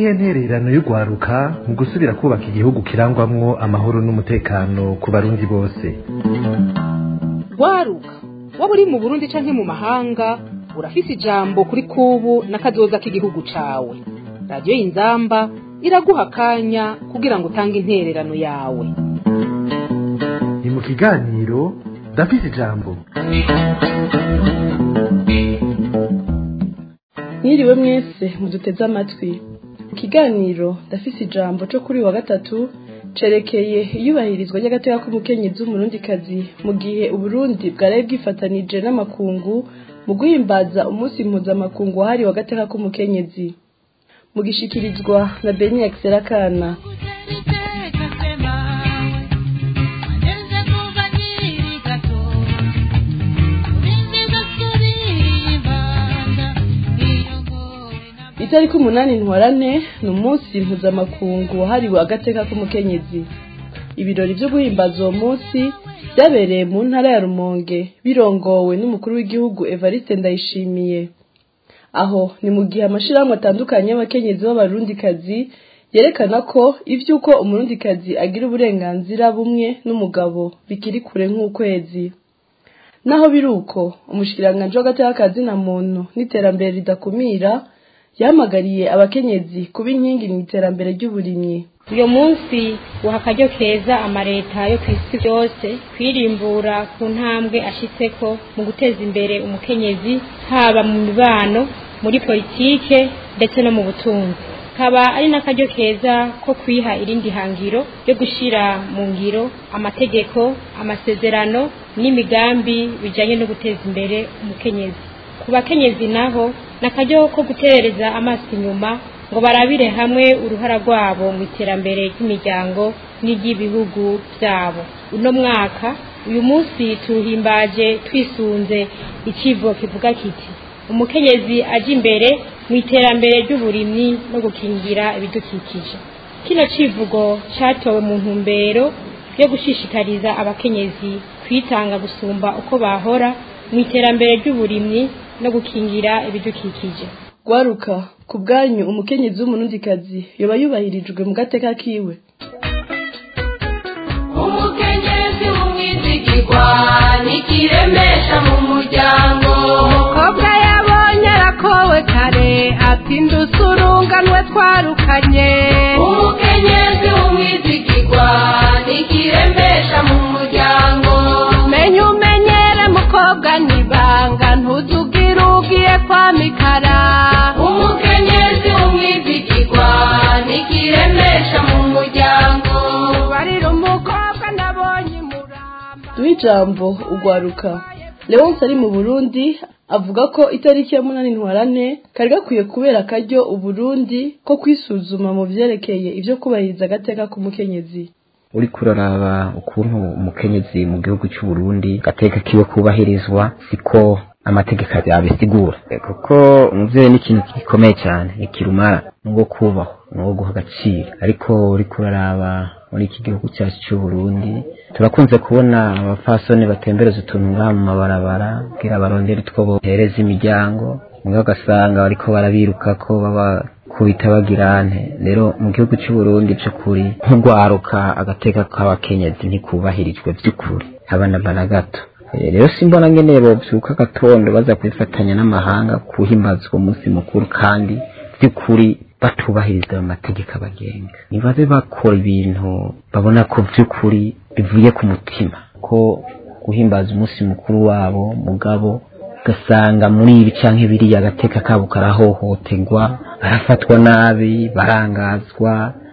niyihe ntererano y'urwaruka mu gusubira kubaka igihugu kirangwamwo amahoro n'umutekano ku barundi bose rwaruka waba uri mu burundi canke mu mahanga urafise ijambo kuri kubu n'akazoza k'igihugu cawe radiyo y'inzamba iraguha akanya kugira ngo utange intererano yawe ni mu kiganiro ndafise ijambo mwiriwe mwese muduteze amatwi ikiganiro ndafise ijambo cyo kuri wa gatatu cerekeye iyubahirizwa ry'agateka k'umukenyezi w'umurundikazi mu gihe uburundi bwaraye bwifatanije n'amakungu mu guhimbaza umunsi mpuzamakungu wahariwe agateka k'umukenyezi mu gishikirizwa na beni akiserakana itariki umunani ntwarane ni umunsi mpuzamakungu wahariwe agateka k'umukenyezi ibirori byo guhimbaza uwo munsi byabereye mu ntara ya rumonge birongowe n'umukuru w'igihugu evariste ndayishimiye aho ni mu gihe amashyirahamwe atandukanye y'abakenyezi b'abarundikazi yerekana ko iby'uko umurundikazi agira uburenganzira bumwe n'umugabo bikiri kure nk'ukwezi naho biri uko umushikiranganji w'agateka na muntu n'iterambere ridakumira yahamagariye abakenyezi kuba inkingi mu iterambere ry'uburimyi uyu munsi uha akaryo keza amaleta yo ku isi yose kwirimbura ku ntambwe ashyitseko mu guteza imbere umukenyezi haba mu mibano muri politike ndetse no mu butunzi kaba ari n'akaryo keza ko kwiha irindi hangiro ryo gushyira mu ngiro amategeko amasezerano n'imigambi bijyanye no guteza imbere umukenyezi ku bakenyezi naho ni akaryo ko guterereza amaso inyuma ngo barabire hamwe uruhara rwabo mu iterambere ry'imiryango n'iry'ibihugu byabo uno mwaka uyu munsi tuwuhimbaje twisunze ikivo kivuga kiti umukenyezi ajya imbere mu iterambere ry'uburimyi no gukingira ibidukikije kino kivugo cyatowe mu ntumbero yo gushishikariza abakenyezi kwitanga gusumba uko bahora mu iterambere ry'uburimyi no gukingira ibidukikije gwaruka ku bwanyu umukenyezi w'umurundikazi yoba yubahirijwe mu gateka kiwe umukenyezi w'umwizigirwa nikiremesha mu muryango umukobwa yabonye arakowe kare atinda usurunganwe twarukanye umukenyezi w'umwizigirwa nikiremesha mu muryango menya umenyere mukobwa nibanga ntuzugire ugiye kwa mikara umukenyezi w'umwizigirwa nikiremesha mu muryango barira umukobwa nabonye imuramba duhe ijambo ugwaruka leonce ari mu burundi avuga ko itariki ya munani ntwarane kari gakwiye kubera akaryo uburundi ko kwisuzuma mu vyerekeye ivyo kubahiriza agateka k'umukenyezi uriko uraraba ukuntu umukenyezi mu gihugu cy'u Burundi gateka kiwe kubahirizwa siko amategeko abisigura kuko umuvyeyi ni ikintu gikomeye cyane ikirumara nuwo kubaho nuwo guha agaciro ariko uriko uraraba muri iki gihugu cyacu cy'u Burundi turakunze kubona abafasoni batembereza utuntu ngaha mu mabarabara kugira barondere utwo bohereza imiryango mwe ugasanga bariko barabiruka ko baba kubita bagirante rero mu gihugu cy'u Burundi cy'ukuri nk'ugwaruka agateka k'abakenyezi ntikubahirijwe by'ukuri abana bana gato rero simbona ngene bovyuka gatondo baza kwifatanya n'amahanga kuhimbazwa umunsi mukuru kandi by'ukuri batubahiriza ayo mategeko abagenga nibabe bakora ibintu babona ko by'ukuri bivuye ku mutima ko guhimbaza umunsi mukuru wabo mugabo ugasanga muri ibi canke biriya agateka kabo karahohoterwa barafatwa nabi barangazwa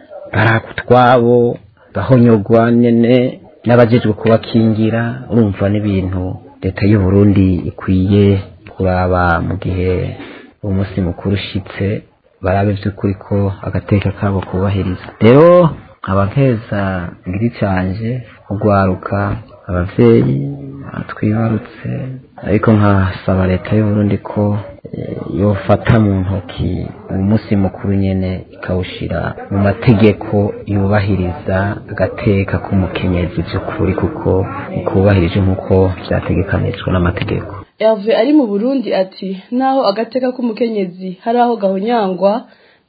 barakutwabo bahonyogwa nyene n'abajejwe kubakingira urumva n'ibintu leta y'u Burundi ikwiye kuraba mu gihe uwo munsi mukuru ushitse barabe by'ukuri ko agateka kabo kubahiriza rero abakeza ngiri canje kugwaruka abavyeyi twibarutse ariko nkasaba leta y'u Burundi ko yofata mu ntoki umunsi mukuru nyene ikawushira mu mategeko yubahiriza agateka k'umukenyezi by'ukuri kuko ikubahirije nk'uko vyategekanijwe n'amategeko Herve ari mu Burundi ati naho agateka k'umukenyezi hari aho gahonyangwa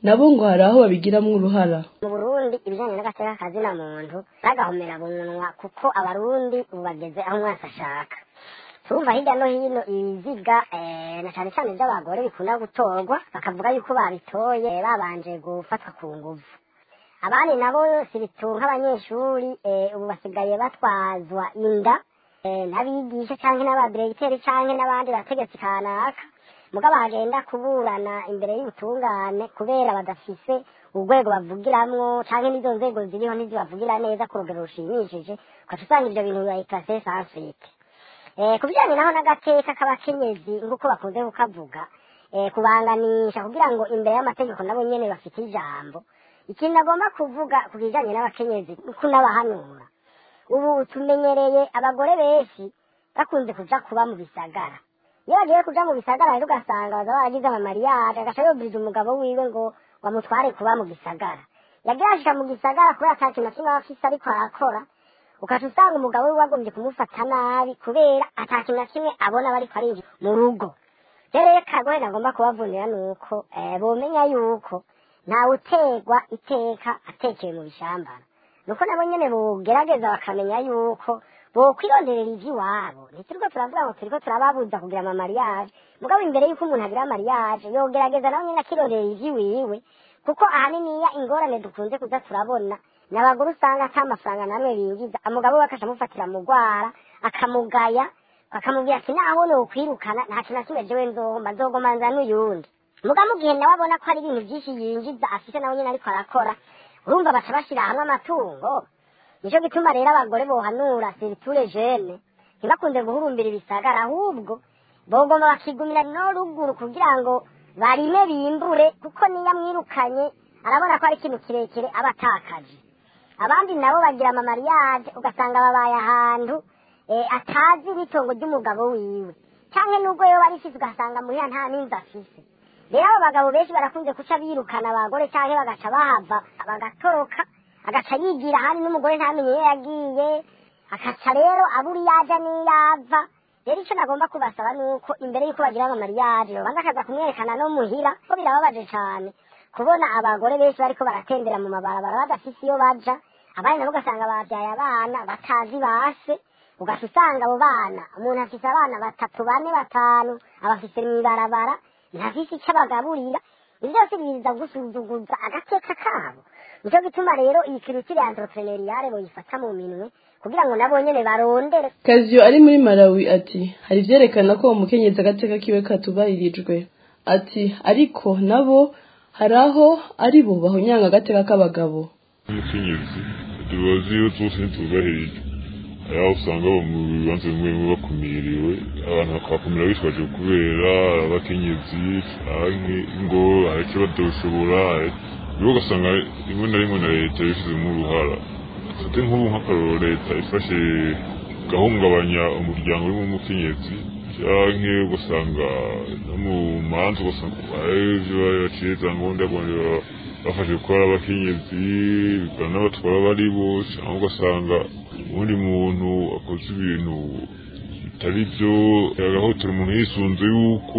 nabo ngo hari aho babigiramwo uruhara mu burundi ibijyanye n'agateka kazina muntu bagahomera bunwa kuko abarundi ubu bageze aho umwese ashaka turumva hirya no hino ibiziga eh, na cyane cyane iby'abagore bikunda gutorwa bakavuga yuko babitoye babanje gufatwa ku nguvu abandi nabo siritu nk'abanyeshuri eh, ubu basigaye batwazwa inda eh, n'abigisha cyangwa n'abadiregiteri cyangwa n'abandi bategetsi kanaka mugabo bagenda kuburana imbere y'ubutungane kubera badafise urwego bavugiramwo canke n'izo nzego ziriho ntizibavugira neza ku rugero rushimishije ugaca usanga ivyo bintu bibayikase sansite eh, ku bijanye naho n'agateka k'abakenyezi nk'uko bakunze kukavuga eh, kubanganisha kugira ngo imbere y'amategeko nabo nyene bafite ijambo ikintu agomba kuvuga ku bijanye n'abakenyezi nuko n'abahanura ubu tumenyereye abagore benshi bakunze kuja kuba mu bisagara iyo bagiye kuja mu bisagara rero ugasanga baza baragize amamariyaje agaca yobwiriza umugabo wiwe ngo bamutware kuba mu gisagara yagiye ashika mu gisagara kubera ata kintu na kimwe aba afise ariko arakora ukaca usanga umugabo wiwe wagombye kumufata nabi kubera ata kintu na kimwe abona bariko arinjira mu rugo rero rero kagore nagomba kubavunira ni uko eh, bomenya yuko ntawe utegwa iteka atekeye mu bishambara nuko nabo nyene bogerageza bakamenya yuko bokwironderera ivy'iwabo ntituriko turavuga ngo turiko turababuza kugira amamariyaje mugabo imbere yuko umuntu agira amariyaje yogerageza nawe nyene akironderera ivy'iwiwe kuko ahaniniya ingorane dukunze kuza turabona ni abagore usanga ata mafaranga namwe binjiza umugabo we akaca amufatira mu rwara akamugaya akamubwira ati naho nokwirukana nta kintu na kimwe jewe nzohomba nzogomanza n'uyundi mugabo mu gihe nawe abona ko hari ibintu byinshi yinjiza afise nawe nyene ariko arakora urumva baca bashira hamwe amatungo nico gituma rero abagore bohanura siriture jene ntibakunze guhurumbira ibisagara ahubwo bogomba bakigumira no ruguru kugira ngo barime bimbure kuko niyo amwirukanye arabona ko ari ikintu kirekire aba atakaje abandi nabo bagira amamariyaje ugasanga babaye ahantu eh, atazi n'itongo ry'umugabo wiwe canke nubwo yoba arifise ugasanga muhira nta n'inzu afise rero abo bagabo benshi barakunze kuca birukana abagore canke bagaca bahava bagatoroka agaca yigira ahandi n'umugore ntamenye iyo yagiye akaca rero abura iyo aja n'iyo ava rero ico nagomba kubasaba ni uko imbere y'uko bagira amamariyaje babanza akaza kumwerekana no muhira ko birababaje cane kubona abagore benshi bariko baratembera mu mabarabara badafise iyo baja abandi nabo ugasanga babyaye abana batazi base ugaca usanga abo bana umuntu afise abana batatu bane batanu abafise mw'ibarabara ntafise ico abagaburira ibyo byose biza gusuzuguza agateka kabo nico gituma rero iyi kirutire entrepreneuriale boyifata mu minwe kugira ngo nabo nyene barondere kaziyo ari muri malawi ati hari ivyerekana ko uwo mukenyezi agateka kiwe katubahirijwe ati ariko nabo hari aho ari bo bahonyanga agateka k'abagabo umukenyezi tubazi iyo zose ntitubahirijwe hari aho usanga abo mu bibanza bimwe bimwe bakumiriwe abantu bakabakumira bitwaje kubera abakenyezi canke ngo hari icyo badoshobora rero ugasanga rimwe na rimwe na leta yabishizemo uruhara fate nk'ubu nk'akaroro leta ifashe gahungabanya umuryango urimo umukenyezi canke ugasanga no mu manza ugasanga ivyo baciye za ngombwa bafashe gukora abakenyezi bikaba n'abatwara bari bo cyangwa ugasanga ubundi muntu akoze ibintu bitari byo agahotera umuntu yisunze yuko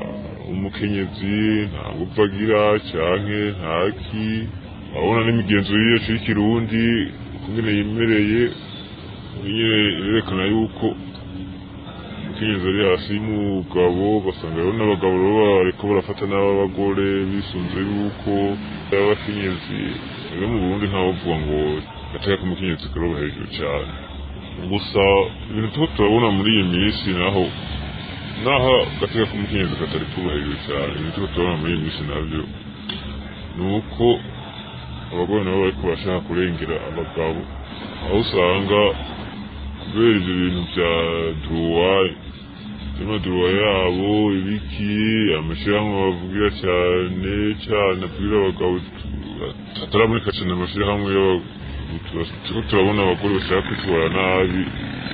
umukenyezi nta ngufu agira canke ntaki abona n'imigenzo yacu y'ikirundi ukungene yemereye nyine yerekana yuko umukenyezi ari hasi y'umugabo ugasanga rero n'abagabo rero bariko barafata n'ab'abagore bisunze yuko abakenyezi rero mu burundi ntawovuga ngo gateka k'umukenyezi karoba hejuru cyane gusa ibintu tuba turabona muri iyi minsi naho naho gateka k'umukenyezi katari kuba hejuru cyane ibintu tuba turabona muri iyi minsi nabyo ni uko abagore nabo bariko bashaka kurengera abagabo aho usanga kubera ivyo bintu vya duruwayi amaduruwa yabo ibiki amashirahamwe bavugira cyane cyane avugira abagabo ataraboneka cyane amashirahamwe turiko turabona abagore bashaka kwitwara nabi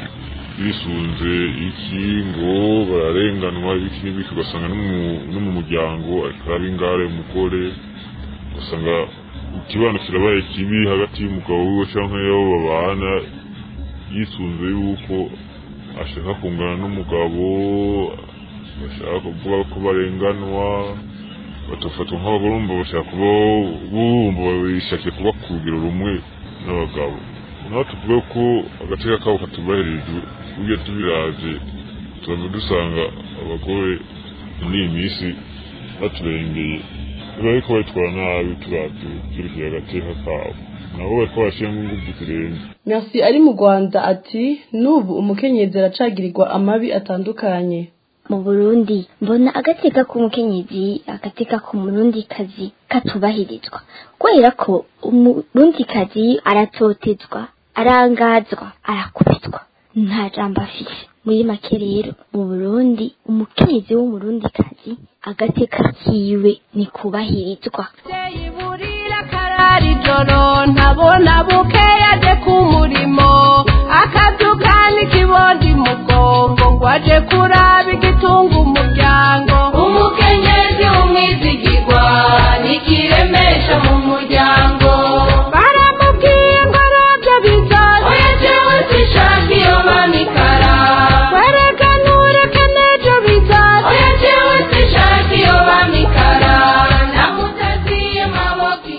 bisunze iki ngo bararenganwa ibiki n'ibiki ugasanga no mu muryango ariko araba ingare umugore ugasanga ikibano kirabaye kibi hagati y'umugabo wiwe canke y'abo babana yisunze yuko ashaka kungana n'umugabo bashaka kuvuga ko barenganwa batafatwa nk'abagoromba bashaka kuba bumva bishakiye kuba ku rugero rumwe n'abagabo naho tuvuga ko agateka kabo katubahirijwe ugiye tubiravye tuba dusanga abagore muri iyi minsi baturengeye bariko babitwara nabi turavye vyerekeye agateka kabo nabo bariko barashiramwo inguvu zirenze merci ari mu rwanda ati n'ubu umukenyezi aracagirirwa amabi atandukanye mu burundi mbona agateka k'umukenyezi agateka k'umurundikazi katubahirizwa kubera ko umurundikazi aratotezwa arangazwa arakubitwa nta jambo afise muri make rero mu burundi umukenyezi w'umurundikazi agateka kiwe ni kubahirizwa burira karari joro ntabona bukeya aje ku murimo akabyuka n'ikibondi mugongo ngo aje kuraba igitunga umuryango umukenyezi w'umwizigirwa nikiremesha mu muryango baramubwiye ngo arabyo bizaza oya jewe sishaka iyo mamikara wereka ntureke n'ejo bizaza oya jewe sishaka iyo mamikara namutaziye maboko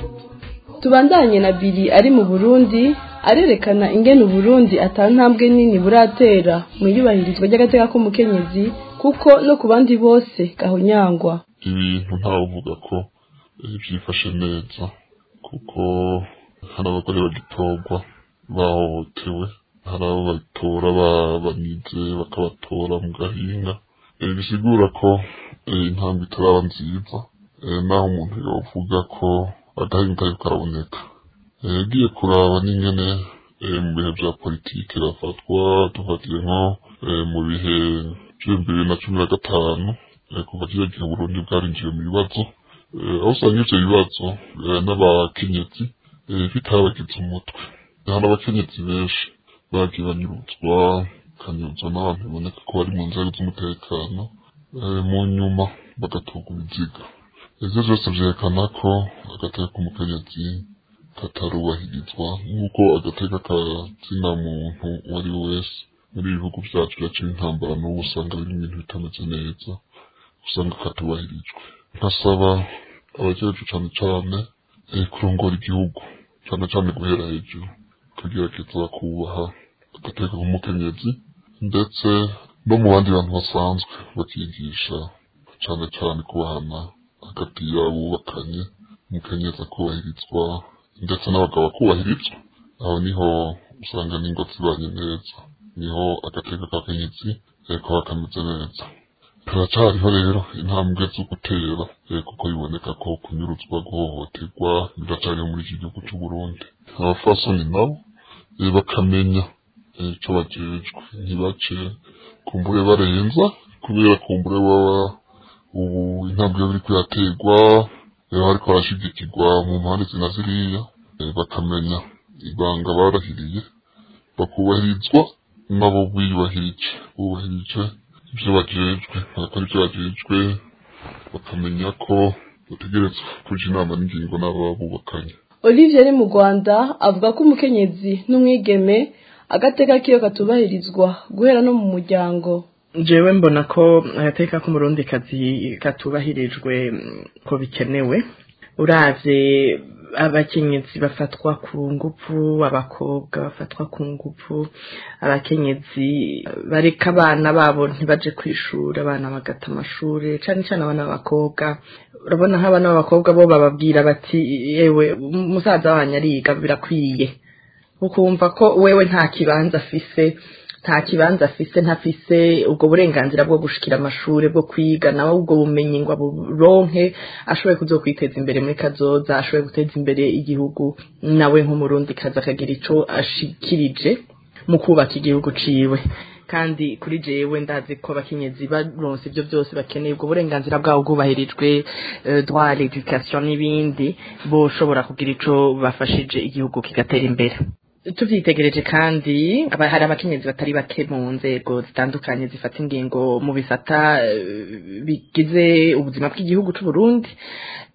tubandanye na biri ari mu burundi arerekana ingene uburundi atantambwe nini buratera mu iyubahirizwa ry'agateka k'umukenyezi kuko no ku bandi bose gahonyangwa ibintu ntavuga ko byifashe neza kuko hari abagore bagitorwa bahohotewe hari abo batora banize bakabatora mu gahinga Eh, bisigura ko eh, intambwe itaraba nziza eh, naho umuntu yovuga ko agahinga kariko karaboneka Eh, yagiye kuraba n'ingene eh, mu bihe vya politike bafatwa dufatiye nko eh, mu bihe vy'ibihumbi bibiri na cumi na gatanu eh, kuva kiriya gihe Burundi bwarinjiye mu bibazo Eh, aho usanga ivyo bibazo eh, n'abakenyezi eh, bitabagize umutwe hari abakenyezi benshi bagiye banyuruzwa bakanyuruzwa n'abantu biboneka ko bari mu nzego z'umutekano eh, mu nyuma bagatorwa ibiziga ivyo vyose vyerekana ko agateka k'umukenyezi katarubahirizwa nk'uko agateka kazina muntu uwo ari we wese muri ibi bihugu vyacu byaciye intambara n'ubu usanga biri ibintu bitameze neza usanga katubahirijwe nkasaba abajejwe cane cane eh, kurongora igihugu cane cane guhera hejuru kugerageza kubaha agateka k'umukenyezi ndetse no mu bandi bantu basanzwe bakigisha cane cane kubahana hagati y'abubakanye umukenyezi akubahirizwa ndetse n'abagabo bakubahirizwa aho niho usanga n'ingo zibanye neza niho agateka k'akenyezi eh, kaba kameze neza turacariho rero intambwe zo gutera eh, kuko biboneka ko kunyuruzwa guhohoterwa biracariho muri iki gihugu cy'u Burundi abafasoni nabo eh, bakamenya eh, ico bajejwe ntibace kumbure barenza kubera kumbure baba ubu intambwe biri kuyaterwa eh, bariko barashigikirwa mu mpande zina ziriya eh, bakamenya ibanga barahiriye bakubahirizwa nabo biyubahirije bubahirije ivyo bajejwe bagakora ivyo bajejwe bakamenya ko bategerezwa kuja inama n'ingingo n'abo bubakanye olivier ari mu rwanda avuga ko umukenyezi n'umwigeme agateka kiyo katubahirizwa guhera no mu muryango jewe mbona ko agateka k'umurundikazi katubahirijwe mm, ko bikenewe uravye abakenyezi bafatwa ku ngufu abakobwa bafatwa ku ngufu abakenyezi bareka abana babo ntibaje kwishura abana bagata amashure cane cane abana b'abakobwa urabona nk'abana b'abakobwa bo bababwira bati yewe musaza wanyu ariga birakwiye ukumva ko wewe nta kibanza afise nta kibanza afise ntafise ubwo burenganzira bwo gushikira amashure bwo kwiga nawe ubwo bumenyi ngo aburonke ashoboye kuzokwiteza imbere muri kazoza ashoboye guteza imbere igihugu nawe nk'umurundi kaza akagira ico ashikirije mu kubaka igihugu ciwe kandi kuri jewe ndazi ko abakenyezi baronse ivyo byose bakeneye ubwo burenganzira bwabo bwubahirijwe eh, droit à l'éducation n'ibindi boshobora kugira ico bafashije igihugu kigatera imbere tuvyitegereje kandi aba- hari abakenyezi batari bake mu nzego zitandukanye zifata ingingo mu bisata eh, bigize ubuzima bw'igihugu c'u Burundi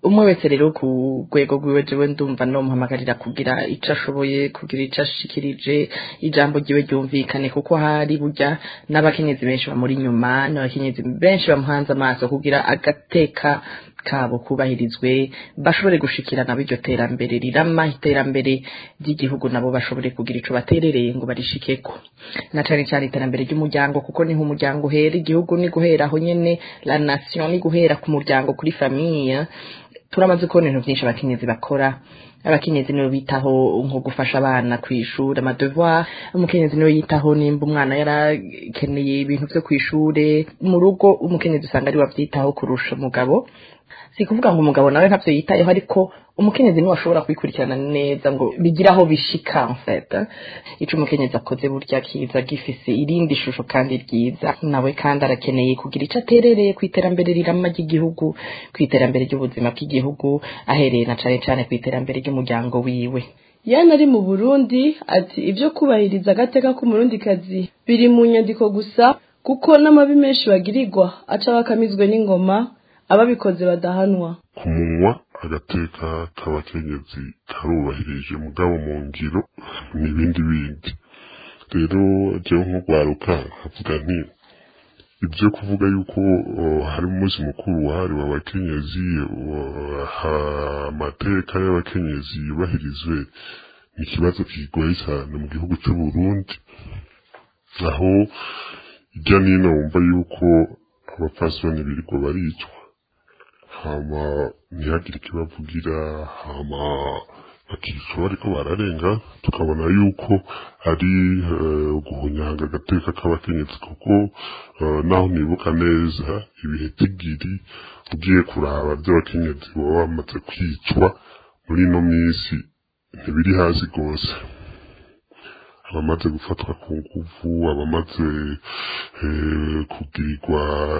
umwe wese rero ku rwego rwiwe jewe ndumva nomuhamagarira kugira ico ashoboye kugira ico ashikirije ijambo ryiwe ryumvikane kuko hari burya n'abakenyezi benshi bamuri inyuma n'abakenyezi benshi bamuhanze amaso kugira agateka kabo kubahirizwe bashobore gushikirana b'iryo terambere rirama iterambere ry'igihugu nabo bashobore kugira ico baterereye ngo barishikeko na cane cane iterambere ry'umuryango kuko niho umuryango uhera igihugu ni guhera aho nyene la nation ni guhera ku muryango kuri famille turamaze kubona ibintu byinshi abakenyezi bakora abakenyezi nibo bitaho nko gufasha abana ku ishuri amadevoir umukenyezi niwe yitaho nimba umwana yarakeneye ibintu vyo ku ishure mu rugo umukenyezi usanga ari wavyitaho kurusha umugabo si kuvuga ngo umugabo nawe ntavyo yitayeho ariko umukenyezi niwe ashobora kubikurikirana neza ngo bigire aho bishika en fait ico umukenyezi akoze burya kiza gifise irindi shusho kandi ryiza nawe kandi arakeneye kugira ico aterereye ku iterambere rirama ry'igihugu ku iterambere ry'ubuzima bw'igihugu ahereye na cane cane ku iterambere ry'umuryango wiwe yana ari mu burundi ati ibyo kubahiriza agateka k'umurundikazi biri mu nyandiko gusa kuko n'amabi menshi bagirirwa aca bakamizwe n'ingoma ababikoze badahanwa ku munwa agateka k'abakenyezi karubahirije mugabo mu ngiro n'ibindi bindi rero jewe nk'urwaruka nkavuga nti ibyo kuvuga yuko uh, hari umunsi mukuru wahariwe abakenyezi uh, amateka y'abakenyezi yubahirizwe ni ikibazo kigoye cyane mu gihugu cy'u Burundi aho ijya nino wumva yuko abapfasoni birirwa baricwa hama ntihagire ikibavugira hama bakicwa bariko bararenga tukabona yuko ari guhunyanga agateka k'abakenyezi kuko naho nibuka neza ibihe tigiri ugiye kuraba by'abakenyezi baba bamaze kwicwa muri ino minsi ntibiri hasi rwose abamaze gufatwa ku nguvu abamaze kugirirwa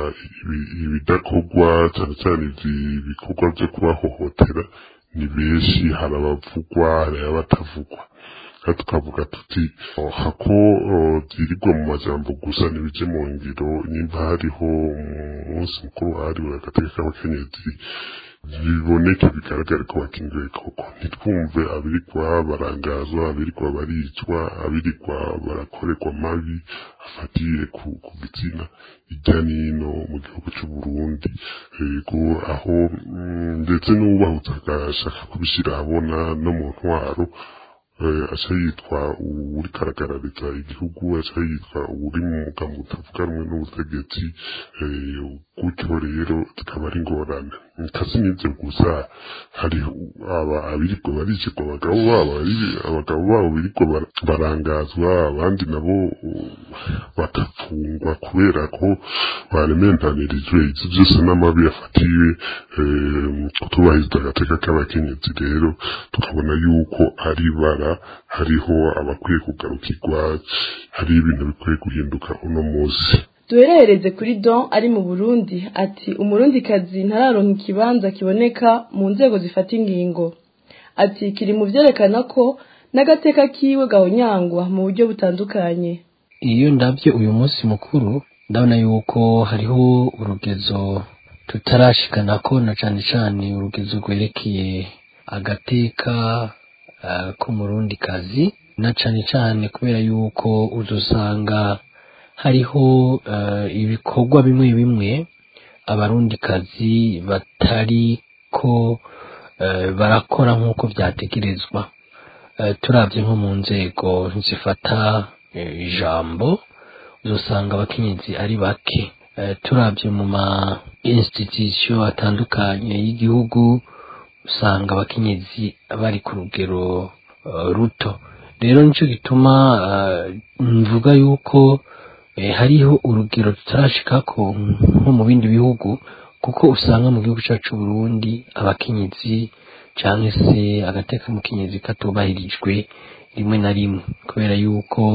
ibidakorwa cyane cyane ibikorwa byo kubahohotera ni benshi hari abavugwa hari abatavugwa kandi tukavuga tuti hako byirirwa mu majambo gusa ntibije mu ngiro nimba hariho umunsi mukuru wahariwe agateka k'abakenyezi biboneke bigaragare ko bakingiwe koko ntitwumve abirikwa barangazwa abirikwa baricwa abirikwa barakorerwa mabi afatiye ku gitsina hirya n'ino mu gihugu cy'u Burundi yego aho ndetse n'uwubahutse agashaka kubishyira ahabona no mu ntwaro aca yitwa uri karagarariza igihugu aca yitwa uri mu mugambo utavuga rumwe n'ubutegetsi gutyo rero zikaba ari ingorane kasi n'ibyo gusa hari abiriko baricirwa abagabo babo abagabo babo biriko barangazwa abandi nabo bagafungwa kubera ko baremendanirijwe ivyo byose n'amabi yafatiwe kutubahiriza agateka k'abakenyezi rero tukabona yuko ari bara hariho abakwiye kugarukirwa hari ibintu bikwiye guhinduka uno munsi duherereze kuri don ari mu burundi ati umurundikazi ntararonka ikibanza kiboneka mu nzego zifata ingingo ati kiri mu byerekana ko n'agateka kiwe gahonyangwa mu buryo butandukanye iyo ndabye uyu munsi mukuru ndabona yuko hariho urugezo tutarashikana ko na cane cane urugezo rwerekeye agateka uh, k'umurundikazi na cane cane kubera yuko uzosanga hariho uh, ibikorwa bimwe bimwe abarundikazi batari ko uh, barakora nk'uko vyategerezwa uh, turavye nko mu nzego zifata ijambo uzosanga abakenyezi ari bake turavye mu ma institution atandukanye y'igihugu usanga abakenyezi bari ku rugero ruto rero nico gituma mvuga yuko hariho urugero tutarashikako nko mu bindi bihugu kuko usanga mu gihugu cyacu Burundi abakenyezi cyangwa se agateka mukenyezi katubahirijwe rimwe na rimwe kubera yuko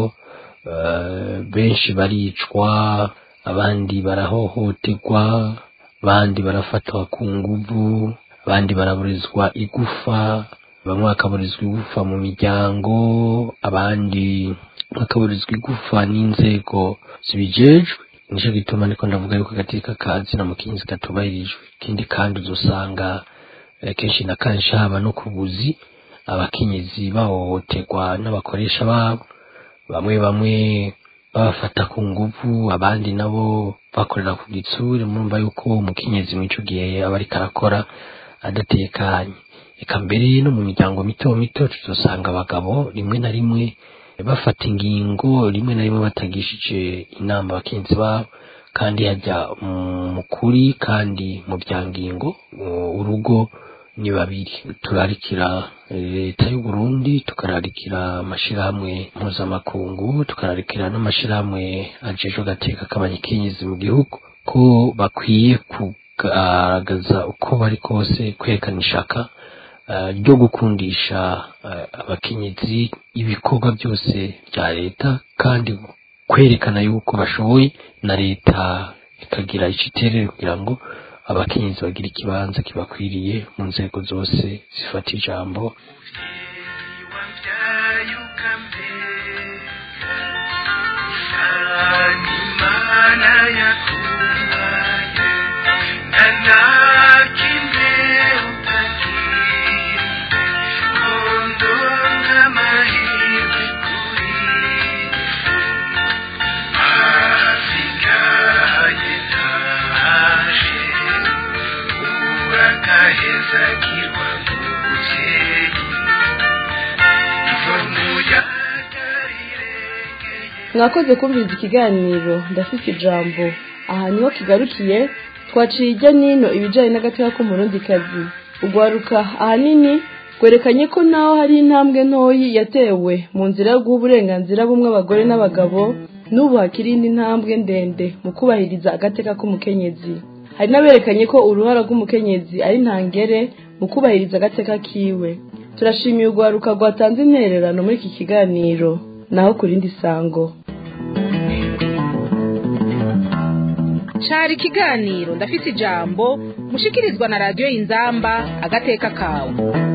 benshi baricwa abandi barahohoterwa abandi barafatwa ku nguvu abandi baraburizwa igufa bamwe bakaburizwa igufa mu miryango abandi bakaburizwa igufa n'inzego zibijejwe nicyo gituma niko ndavuga yuko agateka kazi na mukinzi katubahirijwe ikindi kandi uzosanga eh, kenshi na kenshi haba no ku buzi abakenyezi bahohoterwa n'abakoresha babo bamwe bamwe babafata ku nguvu abandi nabo bakorera ku gitsure murumva yuko umukenyezi muri ico gihe aba ariko arakora adatekanye eka mbere no mu miryango mito mito tuzosanga abagabo rimwe na rimwe bafata ingingo rimwe na rimwe batagishije inama abakenyezi babo kandi hajya mu kuri kandi mu bya ngingo uh, urugo ni babiri turarikira leta y'u Burundi tukararikira amashirahamwe mpuzamakungu tukararikira n'amashirahamwe ajejwe agateka k'abanyakenyezi mu gihugu ko bakwiye kugaragaza uko bari kose kwerekana ishaka uh, ryo gukundisha uh, abakenyezi ibikorwa byose bya leta kandi kwerekana yuko bashoboye na leta ikagira iciterere kugira ngo abakenyezi bagira ikibanza kibakwiriye mu nzego zose zifata ijambo mwakoze kumviriza ikiganiro ndafite ijambo aha niho kigarukiye twaciye ijya nino ibijyanye n'agateka k'umurundikazi ugwaruka ahanini rwerekanye ko naho hari intambwe ntoyi yatewe mu nzira yo guha uburenganzira bumwe abagore n'abagabo n'ubu hakiri indi ntambwe ndende mu kubahiriza agateka k'umukenyezi hari n'aberekanye ko uruhara rw'umukenyezi ari ntangere mu kubahiriza agateka kiwe turashimiye urwaruka rwatanze intererano muri iki kiganiro naho ku rindi sango cari ikiganiro ndafise ijambo mushikirizwa na radiyo y'inzamba agateka kawe